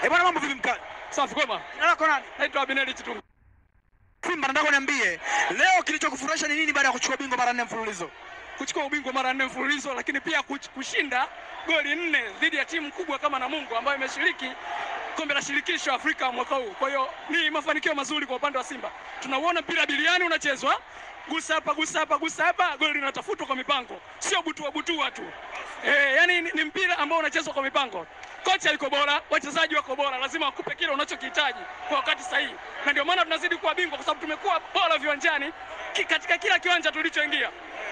Eh, bwana mambo vipi mkali? Safi kwema. Jina lako nani? Naitwa Abineri Chitungu. Simba nataka uniambie leo kilichokufurahisha ni nini baada ya kuchukua bingwa mara nne mfululizo? Kuchukua ubingwa mara nne mfululizo, lakini pia kuch- kushinda goli nne dhidi ya timu kubwa kama Namungo ambayo imeshiriki kombe la shirikisho Afrika mwaka huu. Kwa hiyo ni mafanikio mazuri kwa upande wa Simba. Tunauona mpira biliani unachezwa, gusa hapa, gusa hapa, gusa hapa, goli linatafutwa kwa mipango, sio butua butua tu. Eh, yani ni, ni mpira ambao unachezwa kwa mipango. Kocha yuko bora, wachezaji wako bora, lazima wakupe kile unachokihitaji kwa wakati sahihi, na ndio maana tunazidi kuwa bingwa kwa sababu tumekuwa bora viwanjani ki, katika kila kiwanja tulichoingia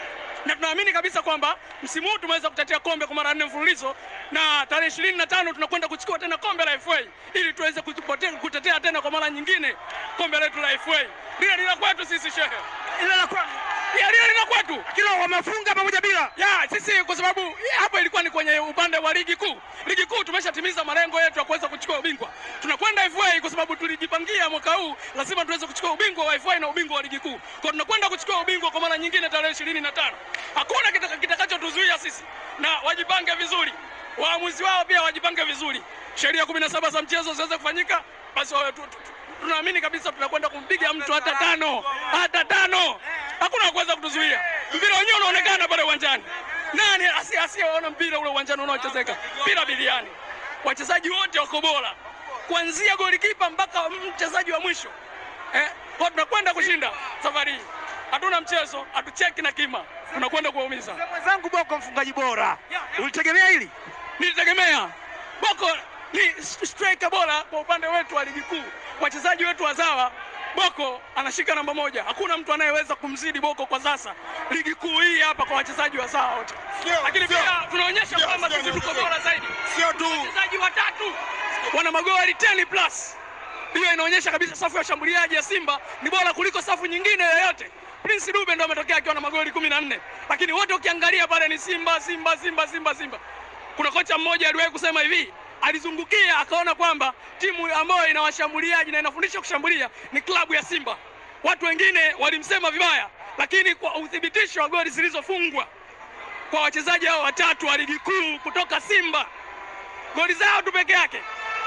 na tunaamini kabisa kwamba msimu huu tumeweza kutetea kombe kwa mara nne mfululizo, na tarehe ishirini na tano tunakwenda kuchukua tena kombe la FA ili tuweze kutupote- kutetea tena kwa mara nyingine kombe letu la FA. Lile lila kwetu sisi shehe, Ile la kwa Ya, lile lina kwetu kila wamefunga pamoja bila. ya sisi, kwa sababu ya, hapo ilikuwa ni kwenye upande wa ligi kuu. Ligi kuu tumeshatimiza malengo yetu ya kuweza kuchukua ubingwa. Tunakwenda FA kwa sababu tulijipangia mwaka huu lazima tuweze kuchukua ubingwa wa FA na ubingwa wa ligi kuu. Kwa tunakwenda kuchukua ubingwa kwa mara nyingine tarehe ishirini na tano. Hakuna kita- kitakachotuzuia sisi, na wajipange vizuri, waamuzi wao pia wajipange vizuri, sheria kumi na saba za mchezo ziweze kufanyika, basi wawe tu- tu- tu- tunaamini kabisa tunakwenda kumpiga mtu hata tano hata tano, hakuna kuweza kutuzuia. Mpira wenyewe unaonekana pale uwanjani. Nani asi- asiyeona mpira ule uwanjani unaochezeka? Mpira biliani, wachezaji wote wako bora, kuanzia golikipa mpaka mchezaji wa mwisho eh, kwa tunakwenda kushinda safari hii. Hatuna mchezo, hatucheki na kima, tunakwenda kuwaumiza. Mwenzangu Boko mfungaji bora. Ulitegemea hili? Nilitegemea Boko ni striker bora kwa upande wetu wa ligi kuu, wachezaji wetu wazawa. Boko anashika namba moja, hakuna mtu anayeweza kumzidi Boko kwa sasa ligi kuu hii hapa kwa wachezaji wazawa wote, Sio, lakini sio. pia tunaonyesha Sio, kwamba sio, sisi tuko sio. bora zaidi. Sio tu Wachezaji watatu wana magoli 10 plus. Hiyo inaonyesha kabisa safu ya washambuliaji ya Simba ni bora kuliko safu nyingine yoyote. Prince Dube ndo ametokea akiwa na magoli 14, lakini wote ukiangalia pale ni Simba, Simba, Simba, Simba, Simba. Kuna kocha mmoja aliwahi kusema hivi, alizungukia akaona kwamba timu ambayo ina washambuliaji na inafundisha kushambulia ni klabu ya Simba. Watu wengine walimsema vibaya, lakini kwa uthibitisho wa goli zilizofungwa kwa wachezaji hao watatu wa ligi kuu kutoka Simba, goli zao tu peke yake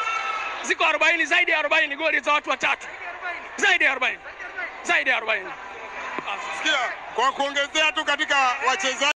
ziko 40, zaidi ya 40 goli za watu watatu, zaidi ya 40, zaidi ya 40. sikia, kwa kuongezea tu katika wachezaji